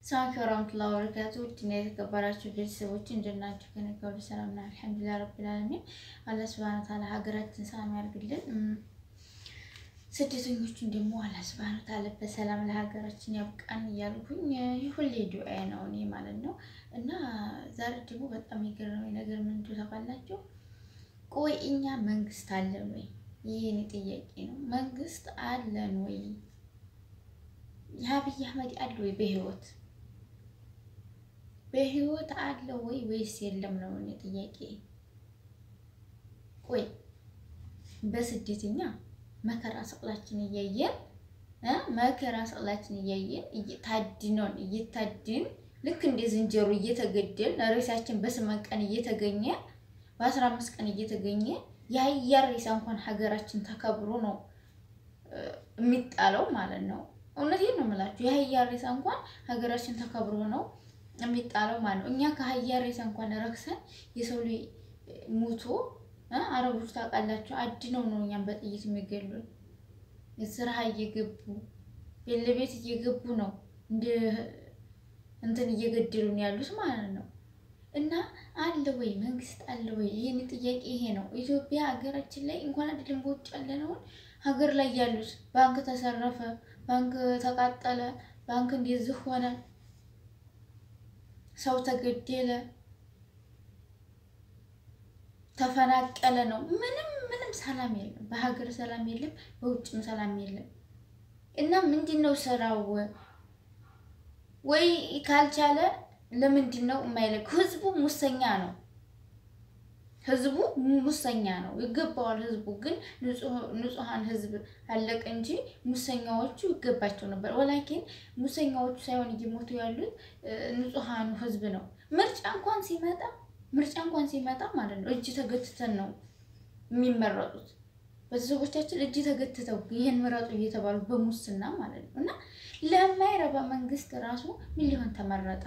ሰላም ወራህመቱላሂ ወበረካቱ ውድና የተከበራችሁ ቤተሰቦች እንደናችሁ? ከእኔ ጋር ሁሉ ሰላም ነው፣ አልሐምዱሊላህ ረቢል ዓለሚን። አላህ ሱብሃነሁ ወተዓላ ሀገራችን ሰላም ያርግልን፣ ስደተኞቹን ደግሞ አላህ ሱብሃነሁ ወተዓላ በሰላም ለሀገራችን ያብቃን እያልኩኝ ሁሌ ዱዓዬ ነው እኔ ማለት ነው። እና ዛሬ ደግሞ በጣም የገረመኝ ነገር ምን እንደሆነ ታውቃላችሁ? ቆይ እኛ መንግስት አለን ወይ? ይሄ እኔ ጥያቄ ነው። መንግስት አለን ወይ? የአብይ አህመድ አለ ወይ በህይወት በህይወት አለ ወይ ወይስ የለም ነው እኔ ጥያቄ። ቆይ በስደተኛ መከራ ሰቅላችን እያየን መከራ ሰቅላችን እያየን ታድኖን እየታድን ልክ እንደ ዝንጀሮ እየተገደል ሬሳችን በስምንት ቀን እየተገኘ በአስራ አምስት ቀን እየተገኘ የአህያ ሬሳ እንኳን ሀገራችን ተከብሮ ነው የሚጣለው ማለት ነው። እውነቴን ነው የምላችሁ። የአህያ ሬሳ እንኳን ሀገራችን ተከብሮ ነው የሚጣለው ማለት ነው። እኛ ከአህያ ሬሳ እንኳን ረክሰን የሰው ልጅ ሙቶ አረቦች ታውቃላችሁ፣ አድነው ነው እኛም በጥይት የሚገሉን። ስራሀ እየገቡ ቤት ለቤት እየገቡ ነው እንደ እንትን እየገደሉን ያሉት ማለት ነው። እና አለ ወይ መንግስት አለ ወይ? ይህን ጥያቄ ይሄ ነው። ኢትዮጵያ ሀገራችን ላይ እንኳን አይደለም በውጭ ያለነውን ሀገር ላይ ያሉት ባንክ ተሰረፈ፣ ባንክ ተቃጠለ፣ ባንክ እንደዚህ ሆነ፣ ሰው ተገደለ፣ ተፈናቀለ ነው። ምንም ምንም ሰላም የለም። በሀገር ሰላም የለም፣ በውጭም ሰላም የለም። እና ምንድን ነው ስራው? ወይ ካልቻለ ለምንድን ነው የማይለቅ? ህዝቡ ሙሰኛ ነው። ህዝቡ ሙሰኛ ነው። ይገባዋል። ህዝቡ ግን ንጹሐን ህዝብ አለቀ እንጂ ሙሰኛዎቹ ይገባቸው ነበር። ወላኪን ሙሰኛዎቹ ሳይሆን እየሞቱ ያሉት ንጹሐኑ ህዝብ ነው። ምርጫ እንኳን ሲመጣ ምርጫ እንኳን ሲመጣ ማለት ነው እጅ ተገትተን ነው የሚመረጡት። ቤተሰቦቻችን እጅ ተገትተው ይህን ምረጡ እየተባሉ በሙስና ማለት ነው። እና ለማይረባ መንግስት ራሱ ምን ሊሆን ተመረጠ?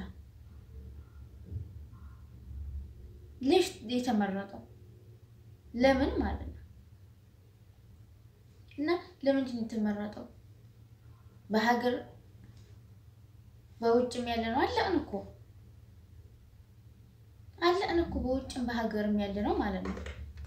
ልጅ የተመረጠው ለምን ማለት ነው? እና ለምንድን ነው የተመረጠው? በሀገር በውጭም ያለ ነው አለቅን እኮ አለቅን እኮ በውጭም በሀገርም ያለ ነው ማለት ነው።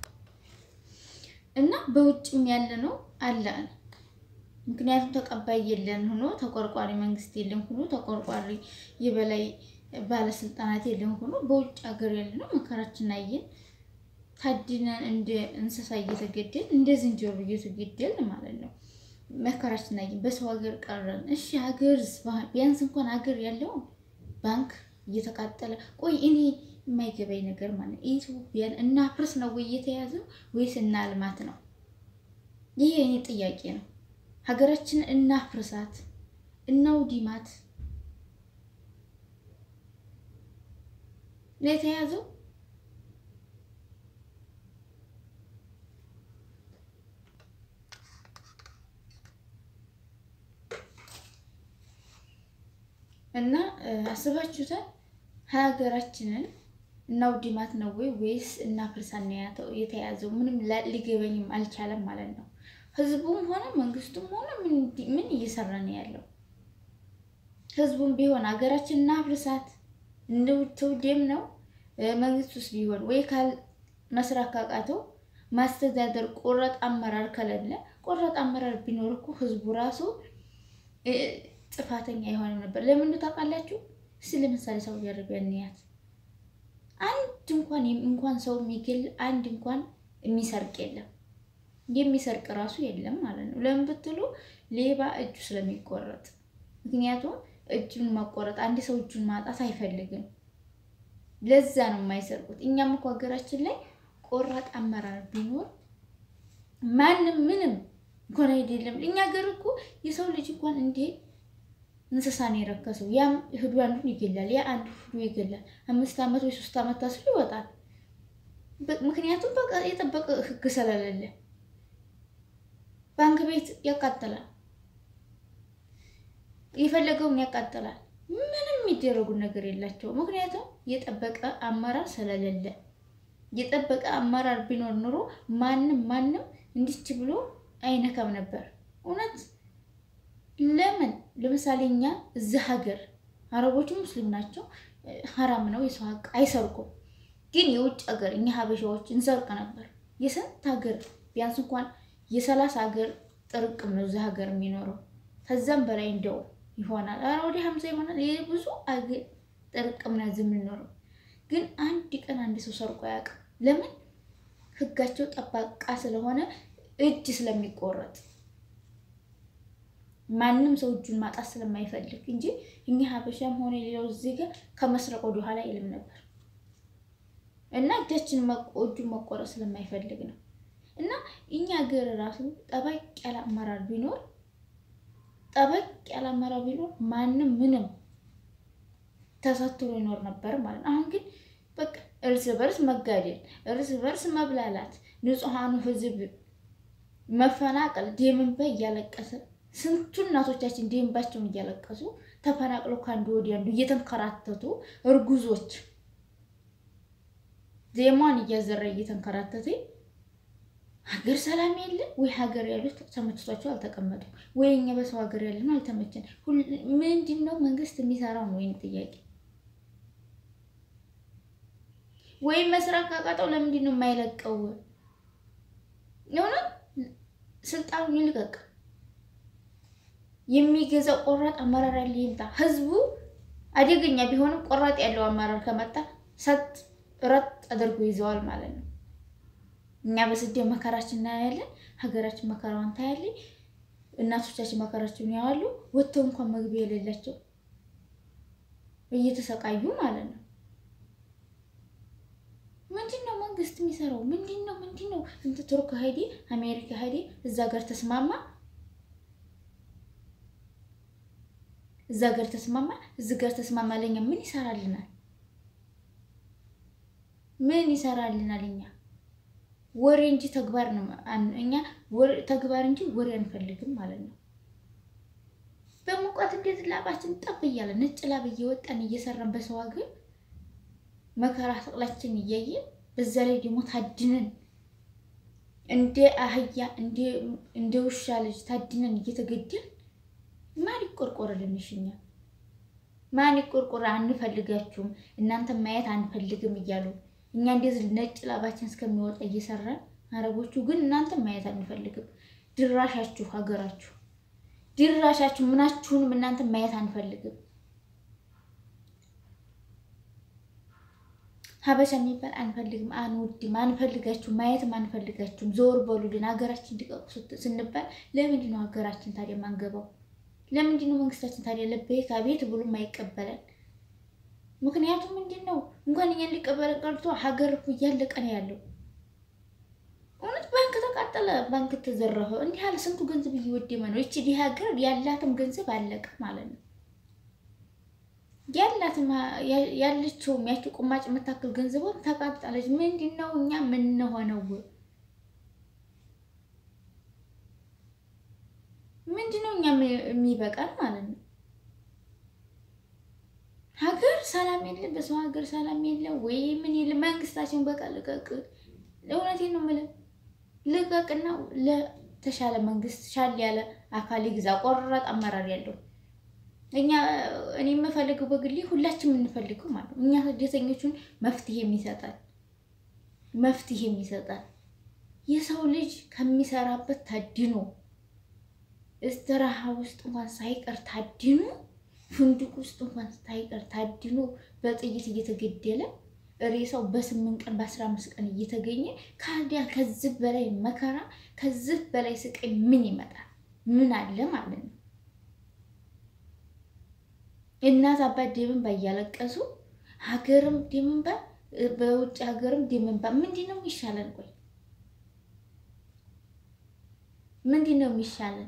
እና በውጭም ያለ ነው አለቅን። ምክንያቱም ተቀባይ የለን ሆኖ ተቆርቋሪ መንግስት የለን ሆኖ ተቆርቋሪ የበላይ ባለስልጣናት የለም ሆኖ በውጭ ሀገር ያለ ነው መከራችን አየን። ታድነን እንደ እንስሳ እየተገደል እንደ ዝንጀሮ እየተገደል ማለት ነው። መከራችን አየን። በሰው ሀገር ቀረን። እሺ ሀገር ቢያንስ እንኳን ሀገር ያለው ባንክ እየተቃጠለ ቆይ እኔ የማይገባኝ ነገር ማለት ነው ኢትዮጵያን እናፍርስ ነው ወይ እየተያዘው ወይስ እናልማት ነው? ይሄ እኔ ጥያቄ ነው። ሀገራችንን እናፍርሳት እናውዲማት ነው የተያዘው። እና አስባችሁታል? ሀገራችንን እናውድማት ነው ወይ ወይስ እናፍርሳት ነው የተያዘው? ምንም ሊገበኝም አልቻለም ማለት ነው። ህዝቡም ሆነ መንግስቱም ሆነ ምን እየሰራ ነው ያለው? ህዝቡም ቢሆን ሀገራችን እናፍርሳት ትውደም ነው መንግስት ውስጥ ቢሆን ወይ ካል መስራት ካቃተው ማስተዳደር ቆረጥ አመራር ከሌለ ቆረጥ አመራር ቢኖር እኮ ህዝቡ ራሱ ጥፋተኛ አይሆንም ነበር። ለምን ታውቃላችሁ? እስኪ ለምሳሌ ሳውዲ አረቢያ እንያት። አንድ እንኳን እንኳን ሰው የሚገል አንድ እንኳን የሚሰርቅ የለም፣ የሚሰርቅ ራሱ የለም ማለት ነው። ለምን ብትሉ ሌባ እጁ ስለሚቆረጥ ምክንያቱም እጁን ማቆረጥ አንድ ሰው እጁን ማጣት አይፈልግም። ለዛ ነው የማይሰርቁት። እኛም እኮ ሀገራችን ላይ ቆራጥ አመራር ቢኖር ማንም ምንም እንኳን አይደለም። እኛ ሀገር እኮ የሰው ልጅ እንኳን እንዴ እንስሳ ነው የረከሰው። ያም ህዱ አንዱን ይገላል፣ ያ አንዱ ህዱ ይገላል። አምስት ዓመት ወይ ሶስት ዓመት ታስሮ ይወጣል። ምክንያቱም በቃ የጠበቀ ህግ ስለሌለ ባንክ ቤት ያቃጥላል የፈለገውን ያቃጥላል። ምንም የሚደረጉ ነገር የላቸው። ምክንያቱም የጠበቀ አመራር ስለሌለ፣ የጠበቀ አመራር ቢኖር ኑሮ ማንም ማንም እንዲች ብሎ አይነካም ነበር። እውነት ለምን ለምሳሌ እኛ እዚህ ሀገር አረቦቹ ሙስሊም ናቸው፣ ሀራም ነው፣ የሰው ሀቅ አይሰርቁም። ግን የውጭ ሀገር እኛ ሀበሻዎች እንሰርቅ ነበር። የስንት ሀገር ቢያንስ እንኳን የሰላሳ ሀገር ጥርቅም ነው እዚህ ሀገር የሚኖረው ከዛም በላይ እንደው ይሆናል። ኧረ ወደ ሀምሳ ይሆናል። ብዙ አገር ጥርቅም ነው እዚህ የምንኖረው። ግን አንድ ቀን አንድ ሰው ሰርቆ አያውቅም። ለምን? ህጋቸው ጠባቃ ስለሆነ እጅ ስለሚቆረጥ ማንም ሰው እጁን ማጣት ስለማይፈልግ እንጂ እኛ ሀበሻም ሆነ ሌላው ዜጋ ከመስረቅ ወደ ኋላ አይልም ነበር እና እጃችን እጁን መቆረጥ ስለማይፈልግ ነው። እና እኛ ሀገር ራሱ ጠበቅ ያለ አመራር ቢኖር ጠበቅ ያለ አመራር ቢኖር ማንም ምንም ተሳትሮ ይኖር ነበር ማለት ነው። አሁን ግን በቃ እርስ በርስ መጋደል፣ እርስ በርስ መብላላት፣ ንጹሐኑ ህዝብ መፈናቀል፣ ደምንባ እያለቀሰ ስንቱ እናቶቻችን ደምባቸውን እያለቀሱ ተፈናቅለው ከአንዱ ወዲያ አንዱ እየተንከራተቱ እርጉዞች ዜማን እያዘራ እየተንከራተተ ሀገር ሰላም የለ ወይ? ሀገር ያሉት ተመችቷቸው አልተቀመጡም ወይ? እኛ በሰው ሀገር ያለ ነው አልተመቸን። ምንድን ነው መንግስት የሚሰራው ነው ወይም ጥያቄ ወይም መስራት ካቃጠው ለምንድን ነው የማይለቀው? የሆነ ስልጣኑን ይልቀቅ። የሚገዛው ቆራጥ አመራር ያለ ይምጣ። ህዝቡ አደገኛ ቢሆንም ቆራጥ ያለው አመራር ከመጣ ሰጥ ረጥ አድርጎ ይዘዋል ማለት ነው። እኛ በስደት መከራችን እናያለን፣ ሀገራችን መከራዋን ታያለች። እናቶቻችን መከራቸውን ያዋሉ ወጥተው እንኳን መግቢያ የሌላቸው እየተሰቃዩ ማለት ነው። ምንድን ነው መንግስት የሚሰራው? ምንድን ነው ምንድን ነው? እንት ቱርክ ሄዴ አሜሪካ ሄዴ እዛ ጋር ተስማማ፣ እዛ ጋር ተስማማ፣ እዚህ ጋር ተስማማ። ለኛ ምን ይሰራልናል? ምን ይሰራልናል? እኛ ወሬ እንጂ ተግባር ነው። እኛ ተግባር እንጂ ወሬ አንፈልግም ማለት ነው። በሙቀት እንዴት ላባችን ጠብ እያለ ነጭ ላብ እየወጣን እየሰራን በሰው ሀገር መከራ ሰቅላችን እያየን በዛ ላይ ደግሞ ታድነን እንደ አህያ እንደ ውሻ ልጅ ታድነን እየተገደል ማን ይቆርቆርልን? እኛ ማን ይቆርቆር? አንፈልጋችሁም፣ እናንተ ማየት አንፈልግም እያሉ እኛ እንደዚህ ነጭ ላባችን እስከሚወጣ እየሰራን፣ አረቦቹ ግን እናንተ ማየት አንፈልግም፣ ድራሻችሁ ሀገራችሁ ድራሻችሁ ምናችሁንም እናንተ ማየት አንፈልግም። ሀበሻ የሚባል አንፈልግም፣ አንወድም፣ አንፈልጋችሁም፣ ማየትም አንፈልጋችሁም፣ ዞር በሉልን፣ ሀገራችን እንዲቀቁ ስንባል ለምንድን ነው ሀገራችን ታዲያ ማንገባው? ለምንድን ነው መንግስታችን ታዲያ ለቤት አቤት ብሎ ማይቀበለን? ምክንያቱም ምንድን ነው እንኳን እኛ ሊቀበለን ቀርቶ ሀገር እኮ እያለቀ ነው ያለው። እውነት ባንክ ተቃጠለ፣ ባንክ ተዘረፈ፣ እንዲህ ያለ ስንቱ ገንዘብ እየወደመ ነው። ይቺ ዲህ ሀገር ያላትም ገንዘብ አለቀ ማለት ነው። ያላትም ያለችውም ያቺ ቁማጭ የምታክል ገንዘቧም ተቃጠለች። ምንድን ነው እኛ የምንሆነው? ምንድን ነው እኛ የሚበቃል ማለት ነው? ሀገር ሰላም የለ፣ በሰው ሀገር ሰላም የለ ወይ ምን የለ። መንግስታችን በቃ ልቀቅ። እውነቴን ነው የምልህ ልቀቅና ለተሻለ መንግስት ሻል ያለ አካል ይግዛ፣ ቆራጥ አመራር ያለው እኛ እኔ የምፈልገው በግሌ ሁላችን የምንፈልገው ማለት ነው። እኛ ስደተኞቹን መፍትሄ የሚሰጣል መፍትሄ የሚሰጣል የሰው ልጅ ከሚሰራበት ታድኖ እስተራሃ ውስጥ እንኳን ሳይቀር ታድኖ ፍንዱቅ ውስጥ እንኳን ሳይቀር ታድኖ በጥይት እየተገደለ ሬሳው በስምንት ቀን በአስራ አምስት ቀን እየተገኘ ካዲያ ከዚህ በላይ መከራ ከዚህ በላይ ስቃይ ምን ይመጣል? ምን አለ ማለት ነው? እናት አባት ደምንባ እያለቀሱ ሀገርም ደምንባ በውጭ ሀገርም ደምንባ። ምንድን ነው የሚሻለን? ቆይ ምንድን ነው የሚሻለን?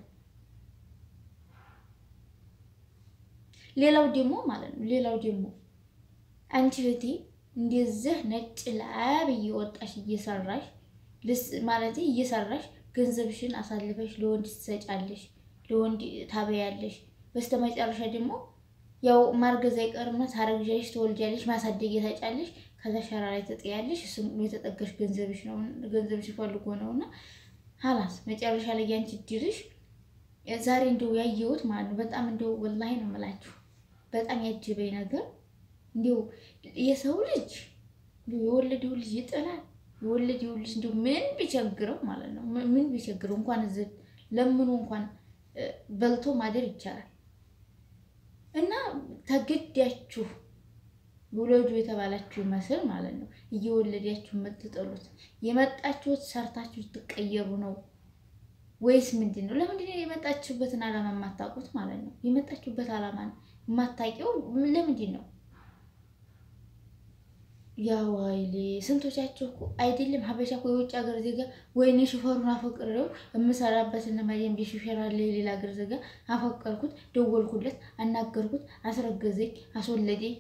ሌላው ደግሞ ማለት ነው ሌላው ደግሞ አንቺ እህቴ እንደዚህ ነጭ ላብ እየወጣሽ እየሰራሽ ማለት እየሰራሽ ገንዘብሽን አሳልፈሽ ለወንድ ትሰጫለሽ፣ ለወንድ ታበያለሽ። በስተመጨረሻ ደግሞ ያው ማርገዝ አይቀርምና ታረግዣለሽ፣ ትወልጃለሽ፣ ማሳደግ ታጫለሽ። ከዛ ሸራ ላይ ትጥያለሽ። እሱም የተጠገሽ ገንዘብሽ ነው ገንዘብሽ ፈልጎ ነውና ሀላስ መጨረሻ ላይ ያንቺ ድርሽ ዛሬ እንደው ያየሁት ማለት ነው። በጣም እንደው ወላሂ ነው የምላችሁ በጣም ያጅበኝ ነገር እንዲሁ የሰው ልጅ እንዲሁ የወለደው ልጅ ይጥላል። የወለደው ልጅ እንዲሁ ምን ቢቸግረው ማለት ነው ምን ቢቸግረው እንኳን እዚህ ለምኑ እንኳን በልቶ ማደር ይቻላል። እና ተገዳችሁ ውለዱ የተባላችሁ ይመስል ማለት ነው እየወለዳችሁ የምትጥሉት የመጣችሁት ሰርታችሁ ትቀየሩ ነው ወይስ ምንድን ነው? ለምንድን ነው የመጣችሁበትን ዓላማ የማታውቁት ማለት ነው? የመጣችሁበት ዓላማ የማታውቂው ለምንድን ነው? ያው አይሌ ስንቶቻችሁ እኮ አይደለም ሀበሻ እኮ የውጭ ሀገር ዜጋ ወይኔ ሹፌሩን አፈቅሬው የምሰራበትን መዲም ሹፌር አለ የሌላ ሀገር ዜጋ አፈቀርኩት፣ ደወልኩለት፣ አናገርኩት፣ አስረገዘኝ፣ አስወለደኝ።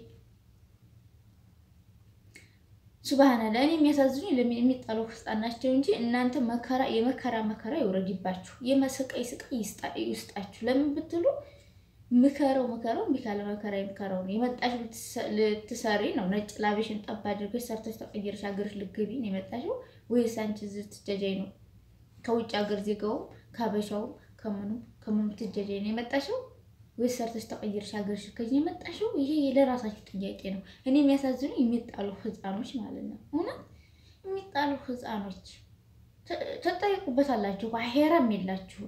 ሱብሃናላ እኔ የሚያሳዝኑ የሚጣለው ህፃን ናቸው እንጂ እናንተ መከራ የመከራ መከራ ይውረድባችሁ፣ የመስቀይ ስቃይ ይስጣችሁ። ለምን ብትሉ ምከረው ምከረው እምቢ ካለ መከራ የምከረው ነው። የመጣሽ ልትሰሪ ነው። ነጭ ላቤሽን ጠብ አድርገሽ ሰርተሽ ተቀየርሽ ሀገርሽ ልትገቢ ነው የመጣሽው ወይስ አንቺ እዚህ ትጀጃይ ነው? ከውጭ ሀገር ዜጋውም ከሀበሻውም ከምኑ ከምኑ ትጀጃይ ነው የመጣሽው ወይስ ሰርተሽ ተቀየርሽ ሀገርሽ ልትገቢ ነው የመጣሽው? ይሄ ለራሳችሁ ጥያቄ ነው። እኔ የሚያሳዝኑ የሚጣሉ ህፃኖች ማለት ነው። እውነት የሚጣሉ ህፃኖች ትጠይቁበታላችሁ። አሄራም የላችሁም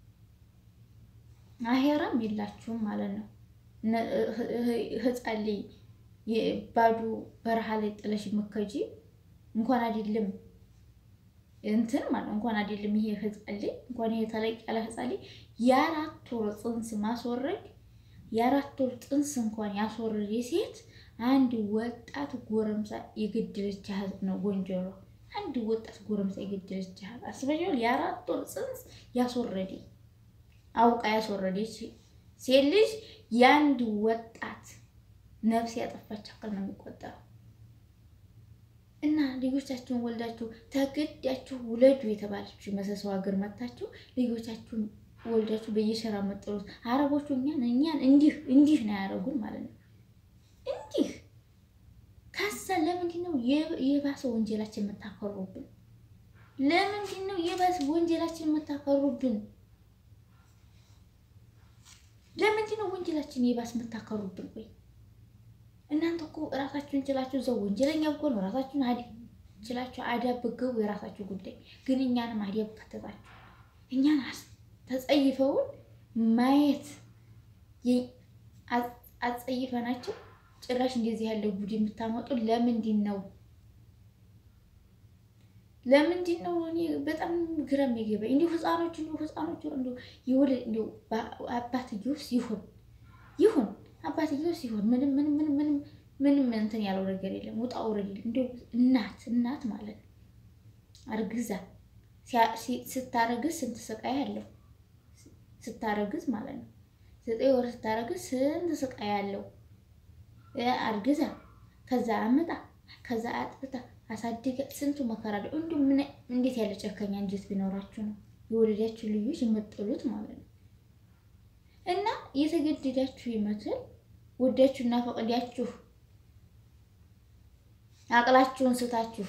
አሄራም የላችሁም ማለት ነው። ህፃን ላይ ባዶ በረሃ ላይ ጥለሽ መከጂ እንኳን አይደለም እንትን ማለት እንኳን አይደለም ይሄ ህፃን ላይ እንኳን ይሄ ተለቅ ያለ ህፃን ላይ የአራት ወር ፅንስ ማስወረድ የአራት ወር ፅንስ እንኳን ያስወረድ ሴት አንድ ወጣት ጎረምሳ የገደለች ያህል ነው ወንጀሏ። አንድ ወጣት ጎረምሳ የገደለች ያህል አስበሽዋል? የአራት ወር ፅንስ ያስወረደ አውቃ ያስወረደች ሴት ልጅ የአንድ ወጣት ነፍስ ያጠፋች አካል ነው የሚቆጠረው። እና ልጆቻችሁን ወልዳችሁ ተገዳችሁ ውለዱ የተባለችው መሰሰው ሀገር መታችሁ ልጆቻችሁን ወልዳችሁ በየሸራ መጠሉት አረቦቹ እኛን እኛን እንዲህ እንዲህ ነው ያደረጉን ማለት ነው። እንዲህ ከዛ ለምንድን ነው የባሰ ወንጀላችን የምታከሩብን? ለምንድን ነው የባሰ ወንጀላችን የምታከሩብን? ለምንድን ነው ወንጀላችን የባስ የምታከሩብን? ቆይ እናንተ እኮ እራሳችሁን ችላችሁ እዛው ወንጀለኛ እኮ ነው። ራሳችሁን ችላችሁ አዳብ ብገቡ የራሳችሁ ጉዳይ፣ ግን እኛንም አዳብ ከተታችሁ እኛን ተጸይፈውን ማየት አጸይፈናቸው ጭራሽ እንደዚህ ያለ ጉድ የምታመጡ ለምንድን ነው? ለምንድን ነው? እኔ በጣም ግራ የሚገባኝ እንዲሁ ህፃኖች እንዲሁ ህፃኖች እንዲሁ ይወለ እንዲሁ አባትየውስ ይሁን ይሁን አባትየውስ ይሁን ምንም ምንም ምንም ምንም ምንም እንትን ያለው ነገር የለም። ውጣ ውረድ እንዲሁ እናት እናት ማለት ነው አርግዛ ስታረግዝ ስንት ስቃይ አለው ስታረግዝ ማለት ነው ዘጠኝ ወር ስታረግዝ ስንት ስቃይ አለው አርግዛ ከዛ አምጣ ከዛ አጥብታ አሳድጋ ስንቱ መከራ አለው። እንዲሁ ምን እንዴት ያለ ጨከኛ እንዴት ቢኖራችሁ ነው የወለዳችሁ ልጆች የምጥሉት ማለት ነው። እና የተገደዳችሁ ይመስል ወዳችሁና ፈቅዳችሁ አቅላችሁን ስታችሁ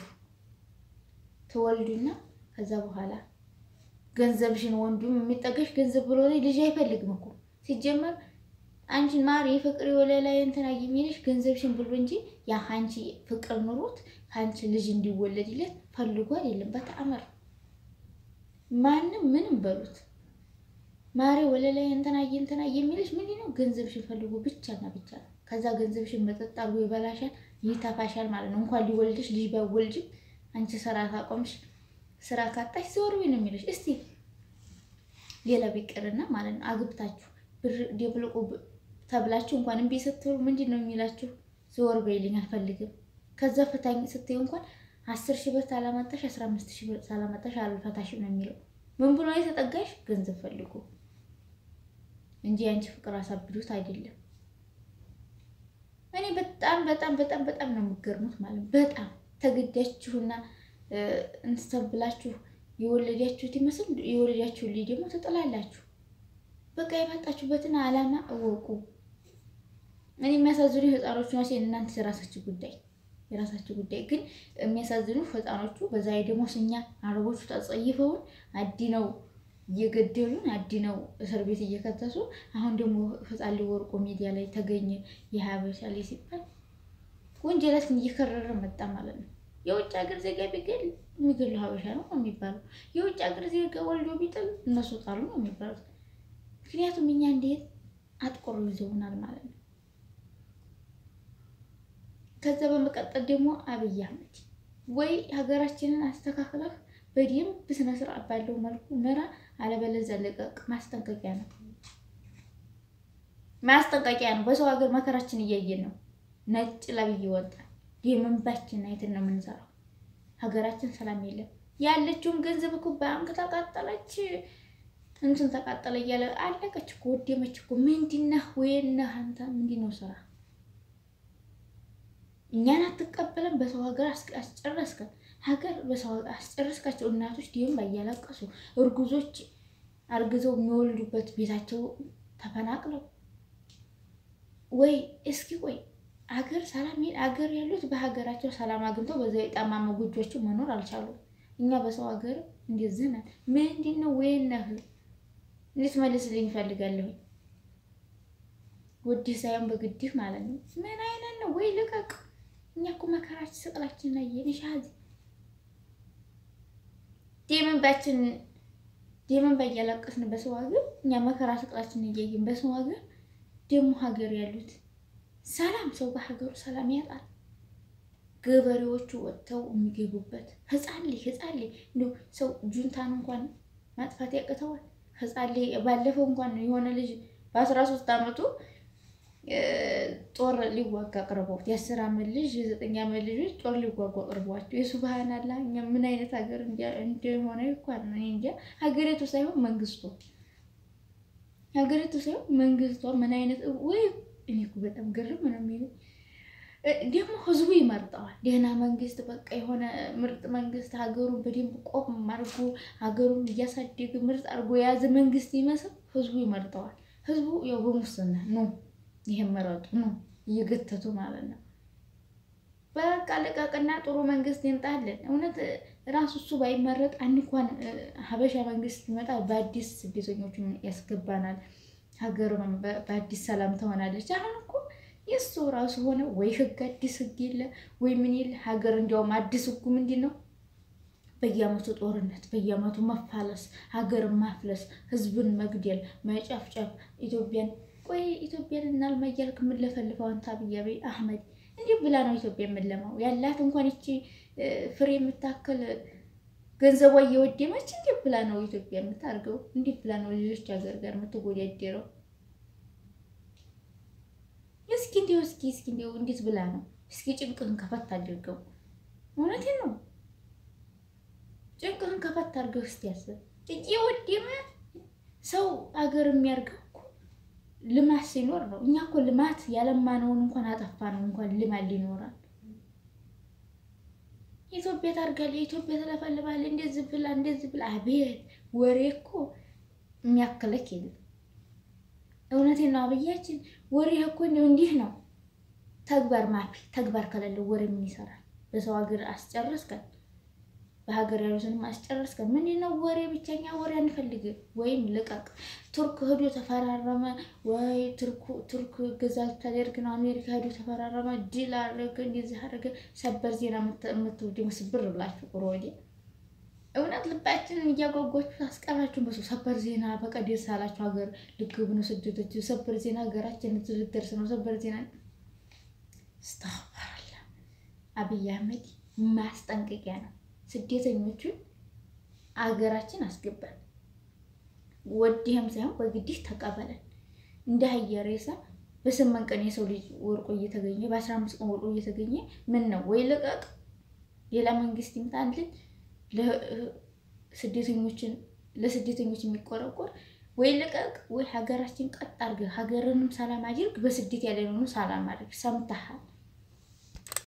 ትወልዱና ከዛ በኋላ ገንዘብሽን ወንዱም የሚጠገሽ ገንዘብ ብሎ ላይ ልጅ አይፈልግም እኮ ሲጀመር አንቺን ማር የፍቅር የወለላ እንትና የሚልሽ ገንዘብሽን ብሎ እንጂ ያ አንቺ ፍቅር ኑሮት ከአንቺ ልጅ እንዲወለድለት ፈልጎ አይደለም። በተአምር ማንም ምንም በሉት ማሬ ወለላይ እንትና እንትና የሚልሽ ምንድን ነው? ገንዘብሽን ፈልጎ ብቻና ብቻ ነው። ከዛ ገንዘብሽን መጠጥ አድርጎ ይበላሻል፣ ይተፋሻል ማለት ነው። እንኳን ሊወልድሽ ልጅ ባይወልጅም አንቺ ስራ ካቆምሽ ስራ ካጣሽ ዘወር ነው የሚልሽ። እስቲ ሌላ ቢቀርና ማለት ነው አግብታችሁ ብር ደብልቁ ተብላችሁ እንኳን እምቢ ስትሉ ምንድን ነው የሚላችሁ? ዘወር በይልኝ አልፈልግም። ከዛ ፍታኝ ስትይ እንኳን አስር ሺህ ብር ሳላመጣሽ አስራ አምስት ሺህ ብር ሳላመጣሽ አልፈታሽም ነው የሚለው። ምን ብሎ የተጠጋሽ ገንዘብ ፈልጎ እንጂ አንቺ ፍቅር አሳብዱት አይደለም። እኔ በጣም በጣም በጣም በጣም ነው የምገርሙት ማለት ነው። በጣም ተገዳችሁና እንትን ብላችሁ የወለዳችሁት ይመስል የወለዳችሁ ልጅ ደግሞ ትጥላላችሁ። በቃ የመጣችሁበትን ዓላማ እወቁ። እኔ የሚያሳዝኑ ህፃኖቹ ናቸው። እናንተ የራሳችሁ ጉዳይ የራሳችሁ ጉዳይ። ግን የሚያሳዝኑ ህፃኖቹ በዛ ላይ ደግሞ እኛ አረቦቹ ተጸይፈውን አዲነው እየገደሉን አድነው እስር ቤት እየከተሱ አሁን ደግሞ ህፃን ልጅ ወርቆ ሚዲያ ላይ ተገኘ የሀበሻ ላይ ሲባል ወንጀላችን እየከረረ መጣ ማለት ነው። የውጭ ሀገር ዜጋ ቢገል የሚገለው ሀበሻ ነው የሚባለው። የውጭ ሀገር ዜጋ ወልዶ ቢጥል እነሱ ጣሉ ነው የሚባሉት። ምክንያቱም እኛ እንዴት አጥቆሮ ይዘውናል ማለት ነው። ከዛ በመቀጠል ደግሞ አብይ አህመድ ወይ ሀገራችንን አስተካክለህ በደንብ ስነ ስርዓት ባለው መልኩ ምራ፣ አለበለዚያ ልቀቅ። ማስጠንቀቂያ ነው፣ ማስጠንቀቂያ ነው። በሰው ሀገር መከራችን እያየን ነው። ነጭ ለብይ ወጣል። የመንባችን አይትን ነው የምንሰራው። ሀገራችን ሰላም የለም። ያለችውን ገንዘብ እኮ ባንክ ተቃጠለች፣ እንትን ተቃጠለ እያለ አለቀች እኮ ወደመች እኮ። ምንድነህ ወይነህ አንተ ምንድነው ስራ? እኛን አትቀበለም። በሰው ሀገር አስጨረስከን። ሀገር በሰው ሀገር አስጨረስካቸው። እናቶች ዲም እያለቀሱ እርጉዞች አርግዘው የሚወልዱበት ቤታቸው ተፈናቅለው ወይ እስኪ ቆይ አገር ሰላም አገር ያሉት በሀገራቸው ሰላም አግኝተው በዛ የጠማማ ጎጆቸው መኖር አልቻሉም። እኛ በሰው ሀገር እንደዚህ ነን። ምንድን ነው ወይነህ እንድትመልስልኝ እፈልጋለሁ። ወዲህ ሳይሆን በግድህ ማለት ነው። ምን አይነት ነው? ወይ ልቀቅ። እኛ እኮ መከራችን ስቅላችን ናየን ሻዚ ደመንባችን ደመንባ እያለቀስን በሰው ሀገር እኛ መከራ ስቅላችን እያየን በሰው ሀገር ደግሞ ሀገር ያሉት ሰላም ሰው በሀገሩ ሰላም ያጣል። ገበሬዎቹ ወጥተው የሚገቡበት ህፃን ልጅ ህፃን ልጅ እንደው ሰው ጁንታን እንኳን ማጥፋት ያቅተዋል። ህፃን ልጅ ባለፈው እንኳን የሆነ ልጅ በአስራ ሶስት አመቱ ጦር ሊዋጋ አቅርበውት የአስር አመት ልጅ የዘጠኝ አመት ልጆች ጦር ሊዋጉ አቅርበዋቸው የሱብሃን አላ እኛ ምን አይነት ሀገር እንደሆነ እንኳን እኔ እንጃ። ሀገሪቱ ሳይሆን መንግስቱ ሀገሪቱ ሳይሆን መንግስቷ ምን አይነት ወይ እኔ እኮ በጣም ግርም ነው የሚለው። ደግሞ ህዝቡ ይመርጠዋል። ደህና መንግስት በቃ የሆነ ምርጥ መንግስት ሀገሩን በደንብ ቆም አድርጎ ሀገሩን እያሳደገ ምርጥ አድርጎ የያዘ መንግስት ይመስል ህዝቡ ይመርጠዋል። ህዝቡ ያው በሙስና ነው ይሄን መረጡ ነው እየገተቱ ማለት ነው። በቃ ልቀቅና ጥሩ መንግስት ይምጣልን። እውነት ራሱ እሱ ባይመረጥ አንድ እንኳን ሀበሻ መንግስት ይመጣ በአዲስ ስደተኞችን ያስገባናል። ሀገር በአዲስ ሰላም ትሆናለች። አሁን እኮ የእሱ ራሱ ሆነ ወይ ህግ አዲስ ህግ የለ ወይ ምን የለ ሀገር እንዲያውም አዲስ ህጉ ምንድን ነው? በየአመቱ ጦርነት፣ በየአመቱ መፋለስ፣ ሀገርን ማፍለስ፣ ህዝብን መግደል፣ መጨፍጨፍ ኢትዮጵያን ቆይ ኢትዮጵያን እናልማ እያልክ የምንለፈልፈው አንተ አብይ አህመድ እንዲህ ብላ ነው ኢትዮጵያ የምንለማው? ያላት እንኳን ይቺ ፍሬ የምታክል ገንዘቧ እየወደመች እንዲህ ብላ ነው ኢትዮጵያ የምታርገው? እንዲህ ብላ ነው ሌሎች ሀገር ጋር የምትወዳደረው? እስኪ እንዲሁ እስኪ እስኪ እንዲሁ እንዴት ብላ ነው? እስኪ ጭንቅህን ከፈት አድርገው። እውነቴን ነው። ጭንቅህን ከፈት አድርገው እስኪ ያስብ። እየወደመ ሰው ሀገር የሚያርገው ልማት ሲኖር ነው። እኛ እኮ ልማት ያለማነውን እንኳን አጠፋ ነው እንኳን ልማት ሊኖራል። ኢትዮጵያ ታርጋለህ፣ ኢትዮጵያ ትለፈልፋለህ፣ እንደዚህ ብላ እንደዚህ ብላ። አቤት ወሬ እኮ የሚያክለክ የለም። እውነቴን ነው አብያችን፣ ወሬ እኮ እንደው እንዲህ ነው። ተግባር ማፊ ተግባር ከሌለው ወሬ ምን ይሰራል? በሰው ሀገር አስጨረስከን፣ በሀገር ያሉትንም አስጨረስከን። ምንድን ነው ወሬ? ብቸኛ ወሬ አንፈልግም። ወይም ልቀቅ። ቱርክ ሄዶ ተፈራረመ ወይ ቱርክ ገዛ ልታደርግ ነው። አሜሪካ ሄዶ ተፈራረመ፣ ድል አደረገ፣ እንደዚህ አደረገ። ሰበር ዜና የምትወድ ስብር ብላችሁ ቁሮ ወዲያ እውነት ልባችንን እያጓጓችሁ አስቀራችሁን። በሰው ሰበር ዜና በቃ ደስ አላችሁ። ሀገር ልግቡ ነው ስደቶች። ሰበር ዜና ሀገራችን ልትደርስ ነው። ሰበር ዜና ስተፈራላ አብይ አህመድ ማስጠንቀቂያ ነው። ስደተኞቹን አገራችን አስገባን። ወዲህም ሳይሆን በግድህ ተቀበለን። እንደ አህያ ሬሳ በስምንት ቀን የሰው ልጅ ወርቆ እየተገኘ በአስራ አምስት ቀን ወርቆ እየተገኘ ምን ነው ወይ ልቀቅ፣ ሌላ መንግስት ይምጣልን ስደተኞችን ለስደተኞች የሚቆረቆር ወይ ልቀቅ፣ ወይ ሀገራችን ቀጥ አድርገህ ሀገርንም ሰላም አድርግ፣ በስደት ያለነው ሰላም አድርግ። ሰምተሃል?